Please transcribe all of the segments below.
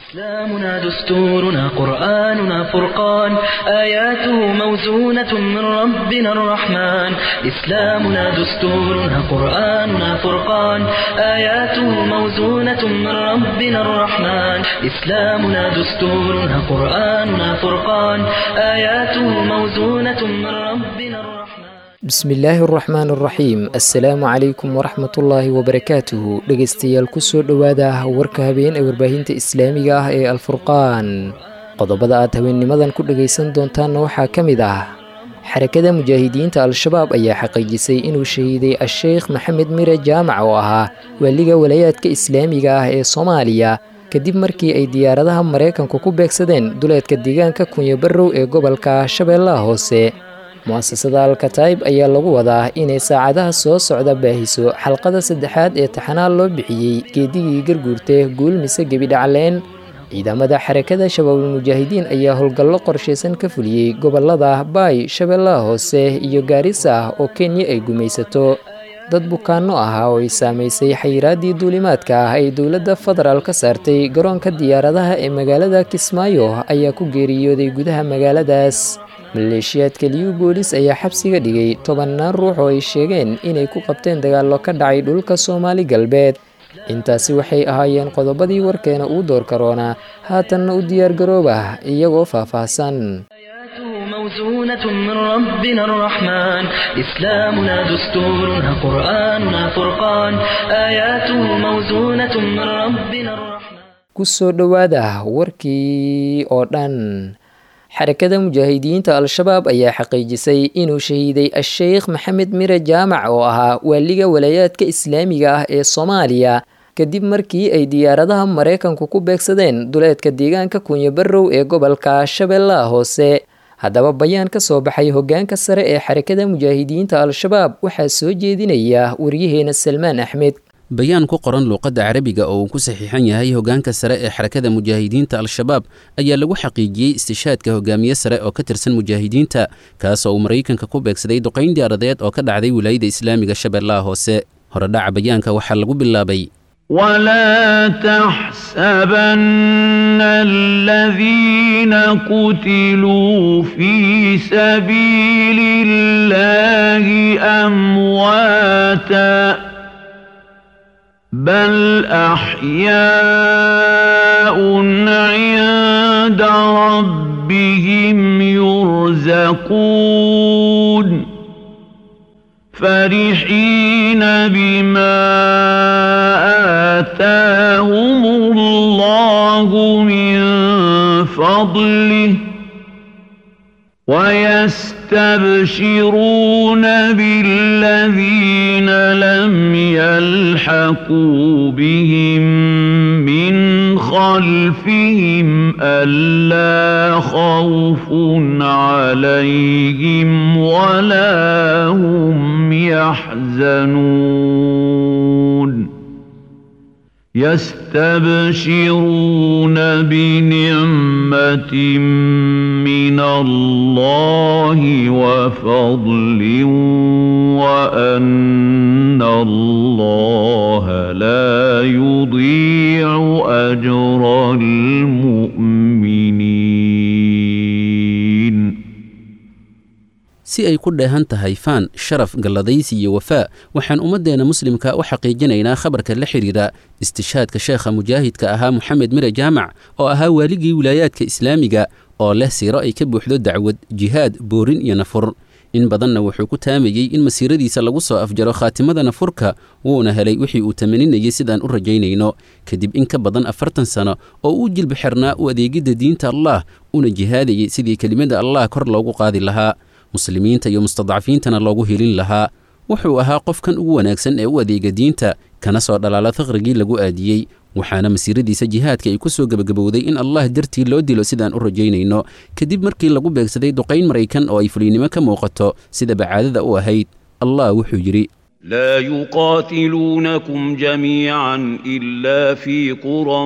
إسلامنا دستورنا قرآننا فرقان آياته موزونة من ربنا الرحمن إسلامنا دستورنا قرآننا فرقان آياته موزونة من ربنا الرحمن إسلامنا دستورنا قرآننا فرقان آياته موزونة من ربنا الرحمن bismillaahi araxmaan araxiim assalaamu calaykum waraxmatullaahi wabarakaatuhu dhegaystayaal kusoo dhowaada warka habeen ee warbaahinta islaamiga ah ee alfurqaan qodobada aad habeennimadan ku dhegaysan doontaanna waxaa ka mid ah xarakada mujaahidiinta al-shabaab ayaa xaqiijisay inuu shahiiday a-sheykh maxamed mire jaamac oo ahaa waaliga walaayaadka islaamiga ah ee soomaaliya kadib markii ay diyaaradaha maraykanku ku beegsadeen duleedka deegaanka kunyo barrow ee gobolka shabeellaha hoose mu'asasada alkataib ayaa lagu wadaa inay saacadaha soo socda baahiso xalqada saddexaad ee taxanaal loo bixiyey geedigii garguurte guul mise gebidhacleen ciidamada xarakada shabaabul mujaahidiin ayaa howlgallo qorshaysan ka fuliyey gobolada baay shabeellaha hoose iyo gaarisa ah oo kenya ay gumaysato dad bukaanno ahaa oo ay saamaysay xayiraaddii duulimaadka ah ay dowladda federaal ka saartay garoonka diyaaradaha ee magaalada kismaayo ayaa ku geeriyooday gudaha magaaladaas maleeshiyaadka liyu boolis ayaa xabsiga dhigay tobannaan ruux oo ay sheegeen inay ku qabteen dagaallo ka dhacay dhulka soomaali galbeed intaasi waxay ahaayeen qodobadii warkeena uu door karoonaa haatanna u diyaargarooba iyagoo faahfaahsan موزونة من ربنا الرحمن إسلامنا دستورنا قرآننا فرقان آياته موزونة من ربنا الرحمن kusoo dhowaada warkii oo dhan xarakada mujaahidiinta al-shabaab ayaa xaqiijisay inuu shahiiday a-sheykh maxamed mire jaamac oo ahaa waaliga walaayaadka islaamiga ah ee soomaaliya kadib markii ay diyaaradaha maraykanku ku beegsadeen duleedka deegaanka kunyo barrow ee gobolka shabeellaha hoose haddaba bayaan ka soo baxay hoggaanka sare ee xarakada mujaahidiinta al-shabaab waxaa soo jeedinaya waryaheena salmaan axmed bayaan ku qoran luuqadda carabiga oo uu ku saxiixan yahay hoggaanka sare ee xarakada mujaahidiinta al-shabaab ayaa lagu xaqiijiyey istishaadka hogaamiye sare oo ka tirsan mujaahidiinta kaas oo uu maraykanka ku beegsaday duqayn diyaaradeed oo ka dhacday wilaayada islaamiga shabeellaha hoose horedhaca bayaanka waxaa lagu bilaabay ولا تحسبن الذين قتلوا في سبيل الله أمواتا بل أحياء عند ربهم يرزقون فرحين بما آتاهم الله من فضله ويستبشرون بالذين لم يلحقوا بهم من خلفهم ألا خوف عليهم ولا هم يحزنون يستبشرون بنعمة من الله وفضل وأن الله لا يضيع أجر المؤمنين si ay ku dheehan tahay faan sharaf galladaysi iyo wafaa waxaan ummaddeena muslimka u xaqiijinaynaa khabarka la xidhiira istishaadka sheekha mujaahidka ahaa moxamed mire jaamac oo ahaa waaligii wilaayaadka islaamiga oo leh siiro ay ka buuxdo dacwad jihaad boorin iyo nafur in badanna wuxuu ku taamayey in masiiradiisa lagu soo afjaro khaatimada nafurka wuuna helay wixii uu tamaninayay sidaan u rajaynayno kadib in ka badan afartan sano oo uu jilbi xirnaa u adeegidda diinta allah una jihaadayay sidii kelimada allah kor loogu qaadi lahaa muslimiinta iyo mustadcafiintana loogu helin lahaa wuxuu ahaa qofkan ugu wanaagsan ee u adeega diinta kana soo dhalaala faqrigii lagu aadiyey waxaana masiiradiisa jihaadka ay ku soo gebagabowday in allah dartii loo dilo sidaan u rajaynayno kadib markii lagu beegsaday duqayn maraykan oo ay fuliynimo ka muuqato sida bacaadada u ahayd allah wuxuu yidhi لا يقاتلونكم جميعا إلا في قرى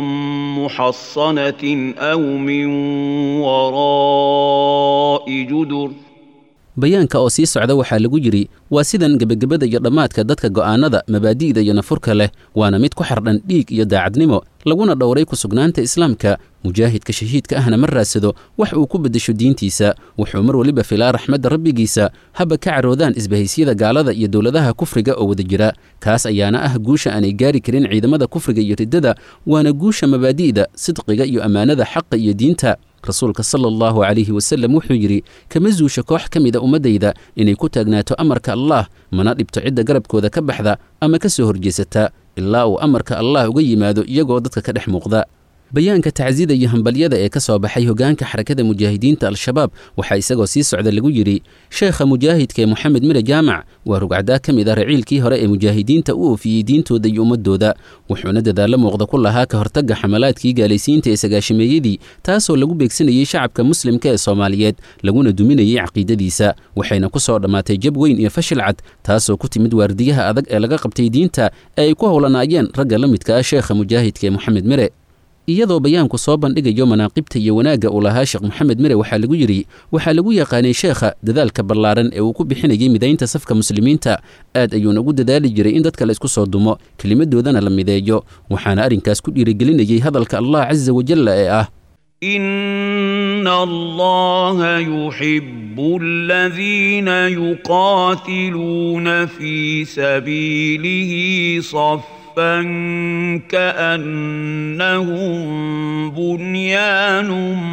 محصنة أو من وراء جدر bayaanka oo sii socda waxaa lagu yidhi waa sidan gebagabada iyo dhammaadka dadka go'aannada mabaadi'da iyo nafurka leh waana mid ku xardhan dhiig iyo daacadnimo laguna dhowray ku sugnaanta islaamka mujaahidka shahiidka ahna ma raadsado wax uu ku beddesho diintiisa wuxuu mar weliba filaa raxmadda rabbigiisa haba ka caroodaan isbahaysiyada gaalada iyo dowladaha kufriga oo wada jira kaas ayaana ah guusha aanay gaari karin ciidamada kufriga iyo riddada waana guusha mabaadi'da sidqiga iyo ammaanada xaqa iyo diinta rasuulka sala allahu calayhi wasallam wuxuu yidhi kama zuusha koox ka mida ummaddayda inay ku taagnaato amarka allaah mana dhibto cidda garabkooda ka baxda ama ka soo horjeesata ilaa uu amarka allah uga yimaado iyagoo dadka ka dhex muuqda bayaanka tacsida iyo hambalyada ee ka soo baxay hogaanka xarakada mujaahidiinta al-shabaab waxaa isagoo sii socda lagu yidhi sheekha mujaahidka ee moxamed mire jaamac waa rugcaddaa ka mid ah raciilkii hore ee mujaahidiinta u oofiyey diintooda iyo ummadooda wuxuuna dadaallo muuqda ku lahaa ka hortagga xamalaadkii gaalaysiinta ee sagaashameeyadii taasoo lagu beegsanayey shacabka muslimka ee soomaaliyeed laguna duminayey caqiidadiisa waxayna ku soo dhammaatay jab weyn iyo fashil cad taasoo ku timid waardiyaha adag ee laga qabtay diinta ee ay ku howlanaayeen ragga la midka ah sheekha mujaahidka ee moxamed mire iyadoo bayaanku soo bandhigayo manaaqibta iyo wanaagga uu lahaa sheekh moxamed mire waxaa lagu yidhi waxaa lagu yaqaanay sheekha dadaalka ballaaran ee uu ku bixinayay midaynta safka muslimiinta aad ayuuna ugu dadaali jiray in dadka la isku soo dumo kelimadoodana la mideeyo waxaana arrinkaas ku dhiirigelinayay hadalka allah casa wajalla ee ah إن الله يحب الذين يقاتلون في سبيله صفا كأنهم بنيان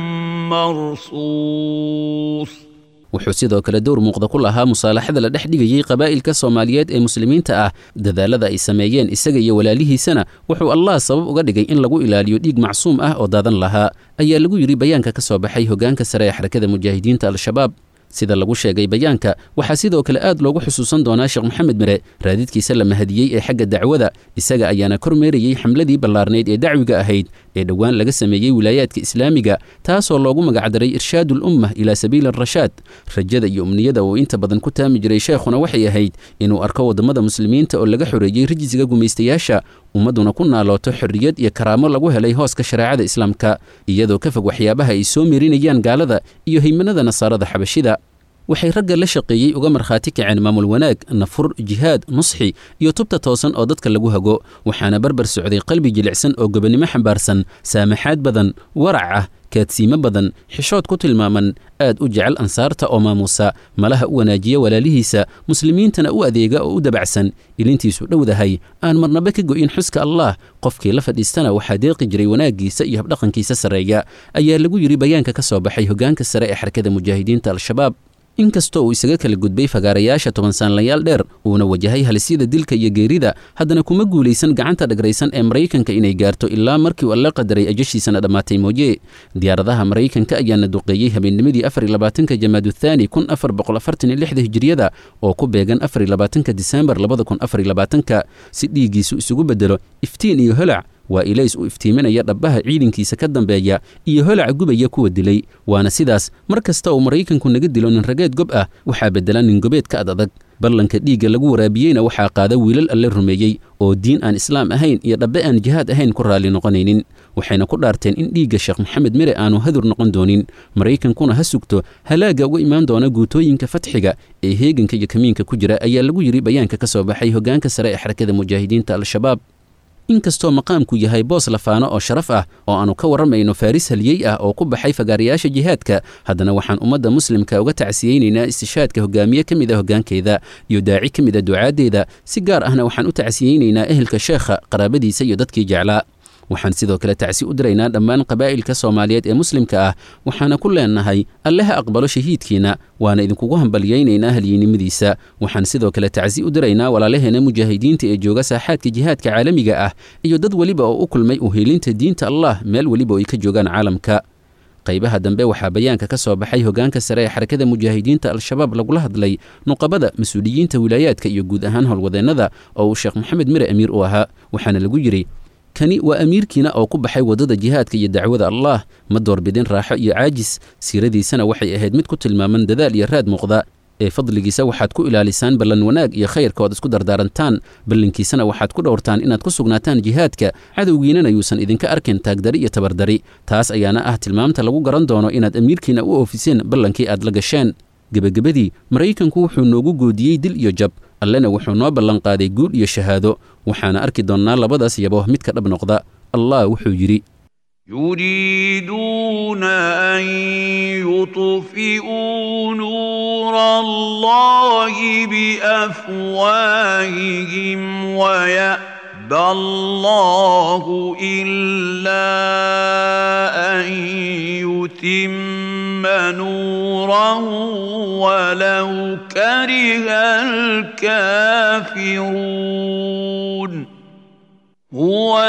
مرصوص wuxuu sidoo kale dowr muuqda ku lahaa musaalaxada la dhex dhigayey qabaa'ilka soomaaliyeed ee muslimiinta ah dadaalada ay sameeyeen isaga iyo walaalihiisana wuxuu allah sabab uga dhigay in lagu ilaaliyo dhiig macsuum ah oo daadan lahaa ayaa lagu yidhi bayaanka ka soo baxay hogaanka sare ee xarakada mujaahidiinta al-shabaab sida lagu sheegay bayaanka waxaa sidoo kale aad loogu xusuusan doonaa sheekh moxamed mire raadidkiisa la mahadiyey ee xagga dacwada isaga ayaana kormeerayey xamladii ballaarnayd ee dacwiga ahayd ee dhowaan laga sameeyey wilaayaadka islaamiga taasoo loogu magacdaray irshaadu ulumma ilaa sabiili arashaad rajada iyo umniyada uu inta badan ku taami jiray sheekhuna waxay ahayd inuu arko waddamada muslimiinta oo laga xoreeyey rijisiga gumaystayaasha ummadduna ku naalooto xorriyad iyo karaamo lagu helay hooska shareecada islaamka iyadoo ka fog waxyaabaha ay soo meerinayaan gaalada iyo haymanada nasaarada xabashida waxay ragga la shaqeeyey uga markhaati kaceen maamul wanaag nafur jihaad nusxi iyo tubta toosan oo dadka lagu hago waxaana barbar socday qalbi jilicsan oo gobonnimo xambaarsan saamaxaad badan warac ah kaadsiimo badan xishood ku tilmaaman aad u jecel ansaarta oo maamuusa malaha u wanaajiya walaalihiisa muslimiintana u adeega oo u dabacsan ilintiisu dhowdahay aan marnaba ka go'in xuska allah qofkii la fadhiistana waxaa deeqi jiray wanaaggiisa iyo habdhaqankiisa sarreeya ayaa lagu yidhi bayaanka ka soo baxay hogaanka sare ee xarakada mujaahidiinta al-shabaab inkastoo uu isaga kala gudbay fagaarayaasha toban saanlayaal dheer uuna wajahay halisyada dilka iyo geerida haddana kuma guulaysan gacanta dhagraysan ee maraykanka inay gaarto ilaa markii uu alla qadaray ajashiisana dhammaatay mooye diyaaradaha maraykanka ayaana duqeeyey habeennimadii afar iyo labaatanka jamaadu thaani kun afar boqol afartan iyo lixda hijiriyada oo ku beegan afar iyo labaatanka disembar labada kun afar iyo labaatanka si dhiiggiisu isugu beddelo iftiin iyo holac waa ilays u iftiiminaya dhabbaha ciidankiisa ka dambeeya iyo holaca gubaya kuwa dilay waana sidaas mar kasta uu maraykanku naga dilo nin rageed gob ah waxaa beddela nin gobeed ka ad adag ballanka dhiigga lagu waraabiyeyna waxaa qaada wiilal alle rumeeyey oo diin aan islaam ahayn iyo dhabbe aan jihaad ahayn ku raalli noqonaynin waxayna ku dhaarteen in dhiigga sheekh moxamed mire aanu hadur noqon doonin maraykankuna ha sugto halaagga uga imaan doona guutooyinka fatxiga ee heeganka iyo kamiinka ku jira ayaa lagu yidhi bayaanka ka soo baxay hogaanka sare ee xarakada mujaahidiinta al-shabaab inkastoo maqaamku yahay boos lafaano oo sharaf ah oo aanu ka warramayno faaris haliyey ah oo ku baxay fagaarayaasha jihaadka haddana waxaan ummadda muslimka uga tacsiyeynaynaa istishaadka hogaamiye ka mid a hoggaankeeda iyo daaci ka mid a ducaaddeeda si gaar ahna waxaan u tacsiyeynaynaa ehelka sheekha qaraabadiisa iyo dadkii jeclaa waxaan sidoo kale tacsi u diraynaa dhammaan qabaa'ilka soomaaliyeed ee muslimka ah waxaana ku leenahay alle ha aqbalo shahiidkiina waana idinkugu hambalyaynaynaa halyeynimadiisa waxaan sidoo kale tacsi u diraynaa walaalaheena mujaahidiinta ee jooga saaxaadka jihaadka caalamiga ah iyo dad weliba oo u kulmay uheelinta diinta allah meel weliba oo ay ka joogaan caalamka qaybaha dambe waxaa bayaanka ka soo baxay hogaanka sare ee xarakada mujaahidiinta al-shabaab lagula hadlay nuqabada mas-uuliyiinta wilaayaadka iyo guud ahaan howlwadeennada oo uu sheekh moxamed mire amiir u ahaa waxaana lagu yidhi kani waa amiirkiina oo ku baxay waddada jihaadka iyo dacwada allah ma doorbidin raaxo iyo caajis siiradiisana waxay ahayd mid ku tilmaaman dadaal iyo raad muuqda ee fadligiisa waxaad ku ilaalisaan ballan wanaag iyo khayrka ood isku dardaarantaan ballankiisana waxaad ku dhowrtaan inaad ku sugnaataan jihaadka cadowgiinana yuusan idinka arkin taagdari iyo tabardari taas ayaana ah tilmaamta lagu garan doono inaad amiirkiina u oofiseen ballankii aad la gasheen gebagabadii maraykanku wuxuu noogu goodiyey dil iyo jab allena wuxuu noo ballanqaaday guul iyo shahaado waxaana arki doonnaa labadaas yabo midka dhab noqda allah wuxuu yidhi يريدون أن يطفئوا نور الله بأفواههم ويأبى الله إلا أن يتم نوره ولو كره الكافرون هو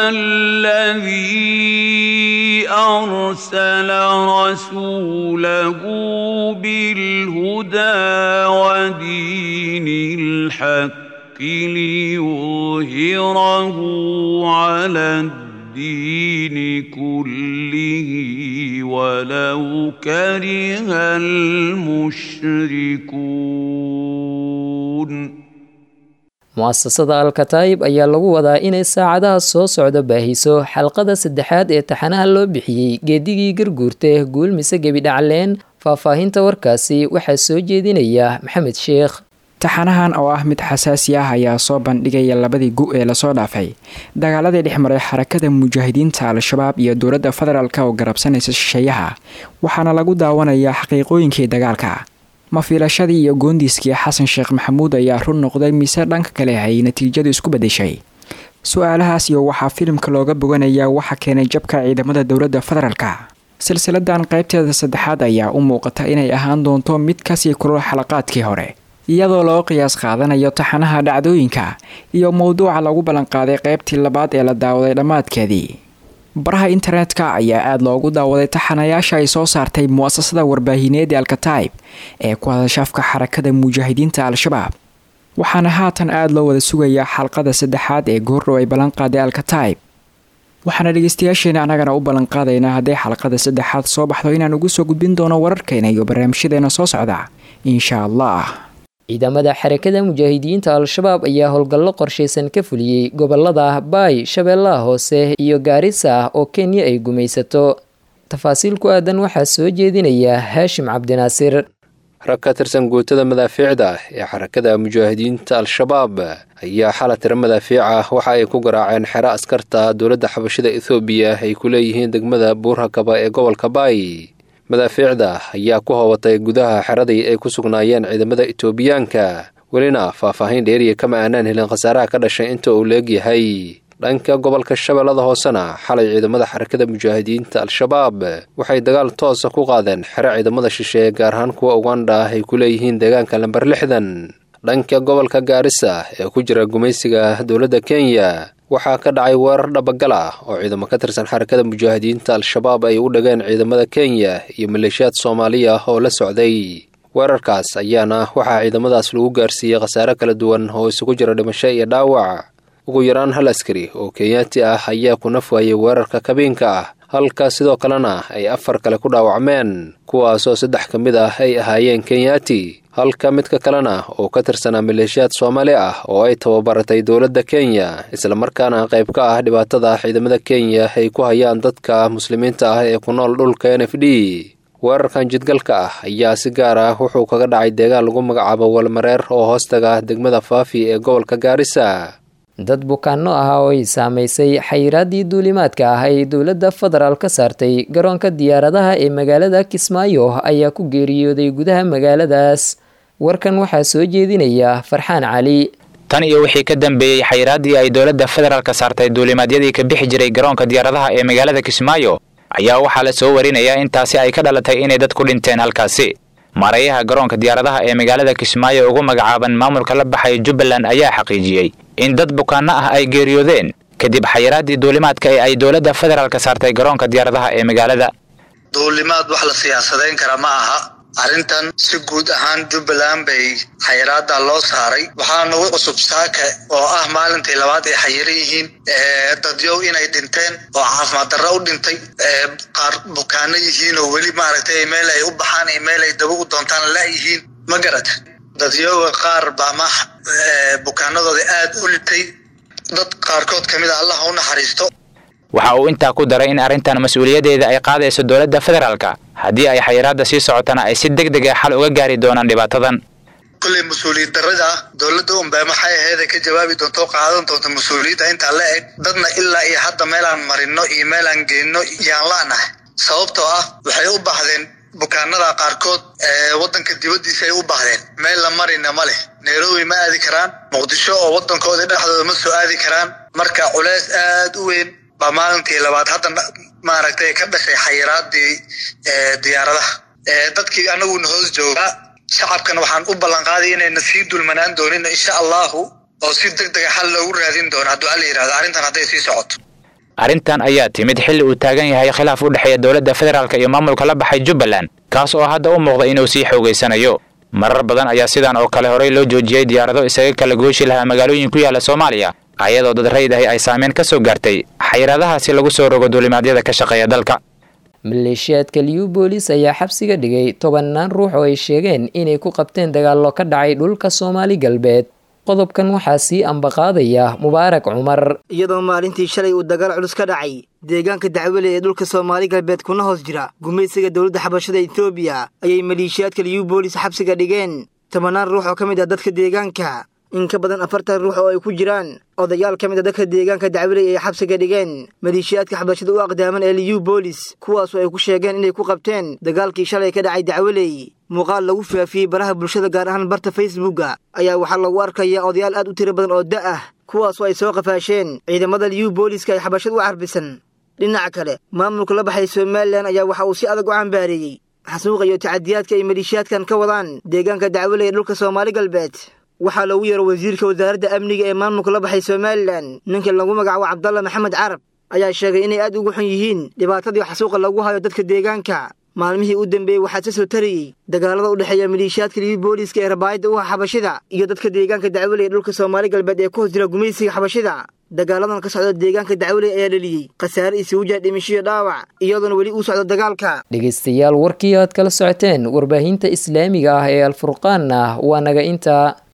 الذي أرسل رسوله بالهدى ودين الحق ليظهره على الدين كله ولو كره المشركون mu'asasada alkataayib ayaa lagu wadaa inay saacadaha soo socdo baahiso xalqada saddexaad ee taxanaha loo bixiyey geedigii garguurta guul mise gebi dhacleen faahfaahinta warkaasi waxaa soo jeedinaya maxamed sheekh taxanahan oo ah mid xasaasi ah ayaa soo bandhigaya labadii gu ee lasoo dhaafay dagaaladii dhex maray xarakada mujaahidiinta al-shabaab iyo dowladda federaalk oo garabsanaysa shisheeyaha waxaana lagu daawanayaa xaqiiqooyinkii dagaalka mafiilashadii iyo goondiiskii xasan sheekh maxamuud ayaa run noqday mise dhanka kale ay natiijadu isku bedeshay su-aalahaas iyo waxaa filimka looga boganayaa waxa keenay jabka ciidamada dowladda federaalka silsiladan qaybteeda saddexaad ayaa u muuqata inay ahaan doonto mid kasii kulol xalaqaadkii hore iyadoo loo qiyaas qaadanayo taxanaha dhacdooyinka iyo mowduuca lagu ballanqaaday qaybtii labaad ee la daawaday dhammaadkeedii baraha internetka ayaa aada loogu daawaday taxanayaasha ay soo saartay mu'asasada warbaahineed ee alkataib ee ku hadashafka xarakada mujaahidiinta al-shabaab waxaana haatan aada loo wada sugayaa xalqada saddexaad ee goordhow ay ballanqaaday alkataib waxaana dhegeystayaasheena annagana u ballanqaadaynaa hadday xalqada saddexaad soo baxdo inaan ugu soo gudbin doono wararkeena iyo barnaamijyadeena soo socda insha allah ciidamada xarakada mujaahidiinta al-shabaab ayaa howlgallo qorshaysan ka fuliyey gobolada baay shabeellaha hoose iyo gaarisa oo kenya ay gumaysato tafaasiil ku aadan waxaa soo jeedinaya haashim cabdinaasir rag ka tirsan guutada madaafiicda ee xarakada mujaahidiinta al-shabaab ayaa xala tiro madaafiic ah waxa ay ku garaaceen xero askarta dowladda xabashida ethoobiya ay ku leeyihiin degmada buurhakaba ee gobolka baay madaafiicda ayaa ku hoobatay gudaha xeradii ay ku sugnaayeen ciidamada etoobiyaanka welina faahfaahin dheeriya kama aanaan helin khasaaraha ka dhashay inta uu leegyahay dhanka gobolka shabeellada hoosena xalay ciidamada xarakada mujaahidiinta al-shabaab waxay dagaal toosa ku qaadeen xero ciidamada shisheeye gaar ahaan kuwa uganda ah ay ku leeyihiin deegaanka lamber lixdan dhanka gobolka gaarisa ee ku jira gumaysiga dowladda kenya waxaa ka dhacay weerar dhabagal ah oo ciidamo ka tirsan xarakada mujaahidiinta al-shabaab ay u dhageen ciidamada kenya iyo maleeshiyaad soomaaliya oo la socday weerarkaas ayaana waxaa ciidamadaas lagu gaarsiiyey khasaare kala duwan oo isugu jira dhimasho iyo dhaawac ugu yaraan hal askari oo kenyaati ah ayaa ku naf waayey weerarka kabiinka ah halka sidoo kalena ay afar kale ku dhaawacmeen kuwaasoo saddex ka mid ah ay ahaayeen kenyaati halka midka kalena oo ka tirsanaa maleeshiyaad soomaali ah oo ay tababaratay dowladda kenya islamarkaana qayb ka ah dhibaatada ciidamada kenya ay ku hayaan dadka muslimiinta ah ee ku nool dhulka n f d weerarkan jidgalka ah ayaa si gaar ah wuxuu kaga dhacay deegaan lagu magacaabo walmareer oo hoostaga degmada faafi ee gobolka gaarisa dad bukaano ah oo ay saamaysay xayiraaddii duulimaadka ah ay dowladda federaal ka saartay garoonka diyaaradaha ee magaalada kismaayo ayaa ku geeriyooday gudaha magaaladaas warkan waxaa soo jeedinaya farxaan cali tan iyo wixii ka dambeeyey xayiraaddii ay dowladda federaalka saartay duulimaadyadii ka bixi jiray garoonka diyaaradaha ee magaalada kismaayo ayaa waxaa la soo warinayaa intaasi ay ka dhalatay inay dad ku dhinteen halkaasi maarayaha garoonka diyaaradaha ee magaalada kismaayo ugu magacaaban maamulka la baxay jubbaland ayaa xaqiijiyey in dad bukaano ah ay geeriyoodeen kadib xayiraaddii duulimaadka ee ay dowladda federaalka saartay garoonka diyaaradaha ee magaalada duulimaad wax la siyaasadayn kara ma aha arrintan si guud ahaan jubbaland bay xayiraada loo saaray waxaa nagu cusub saaka oo ah maalintii labaad ay xayiran yihiin dadyow inay dhinteen oo caafimaad darro u dhintay qaar bukaano yihiin oo weli maaragtay meel ay u baxaan iyo meel ay daba u doontaan la yihiin ma garata dadyoga qaar baa ma bukaanadooda aad u litay dad qaarkood ka mid a allah u naxariisto waxa uu intaa ku daray in arrintan mas-uuliyaddeeda ay qaadayso dowladda federaalka haddii ay xayiraadda sii socotana ay si deg deg a xal uga gaari doonaan dhibaatadan kulley mas-uuliyad darrada dowladda unbaa maxay aheeda ka jawaabi doonta oo qaadan doonta mas-uuliyadda intaa la eg dadna ilaa iyo hadda meelaan marino iyo meelaan geenno yaan la'nahay sababtoo ah waxay u baahdeen bukaanada qaarkood ee waddanka dibaddiisa ay u baahdeen meel la marina ma leh nairobi ma aadi karaan muqdisho oo waddankooda dhexdooda ma soo aadi karaan marka culeys aad u weyn baa maalintii labaad hadda maaragtay ka dhashay xayiraadii diyaaradaha dadkii anaguna hoos joogaa shacabkana waxaan u ballanqaaday inayna sii dulmanaan doonin insha allahu oo si deg dega xal loogu raadin doono hadduu alla yidhahdo arrintan hadday sii socoto arrintan ayaa timid xilli uu taagan yahay khilaaf u dhexeeya dowladda federaalk iyo maamulka la baxay jubbaland kaas oo hadda u muuqda inuu sii xoogaysanayo marar badan ayaa sidan oo kale horey loo joojiyey diyaarado isaga kala gooshi lahaa magaalooyin ku yaala soomaaliya ayadoo dad rayid ahi ay saameyn ka soo gaartay xayiraadahaasi lagu soo rogo duulimaadyada ka shaqeeya dalka maleeshiyaadka liubolis ayaa xabsiga dhigay tobannaan ruux oo ay sheegeen inay ku qabteen dagaallo ka dhacay dhulka soomaali galbeed qodobkan waxaa sii ambaqaadaya mubaarak cumar iyadoo maalintii shalay uu dagaal culus ka dhacay deegaanka dacwele ee dhulka soomaali galbeed kuna hoos jira gumaysiga dowladda xabashada etoobiya ayay maleeshiyaadka liubolis xabsiga dhigeen tobannaan ruux oo ka mid ah dadka deegaanka in ka badan afartan ruux oo ay ku jiraan odayaal ka mid a dadka deegaanka dacwaley ay xabsiga dhigeen maleeshiyaadka xabashada u aqdaaman ee liyu boolis kuwaasoo ay ku sheegeen inay ku qabteen dagaalkii shalay ka dhacay dacwaley muuqaal lagu faafiyey baraha bulshada gaar ahaan barta facebooka ayaa waxaa lagu arkayaa odayaal aad u tiro badan oo da ah kuwaasoo ay soo qafaasheen ciidamada liyu booliska ay xabashada u carbisan dhinaca kale maamulka la baxay somalilan ayaa waxa uu si adag u cambaareeyey xasuuqa iyo tacadiyaadka ay maleeshiyaadkan ka wadaan deegaanka dacwaley ee dhulka soomaali galbeed waxaa loogu yeero wasiirka wasaaradda amniga ee maamulka la baxay somalilan ninka lagu magacaabo cabdalla maxamed carab ayaa sheegay inay aad ugu xun yihiin dhibaatadii xasuuqa lagu hayo dadka deegaanka maalmihii u dambeeyey waxaa ka soo tarayey dagaalada u dhexeeya maleeshiyaadka libi booliska ee rabaayadda u ah xabashida iyo dadka deegaanka dacwaley ee dhulka soomaali galbeed ee ku hoos jira gumaysiga xabashida dagaaladan ka socda deegaanka dacwaley ayaa dhaliyey khasaare isugu jira dhimishiyo dhaawac iyadoona weli uu socdo dagaalka dhegaystayaal warkii aad kala socoteen warbaahinta islaamiga ah ee alfurqaanna waa naga intaa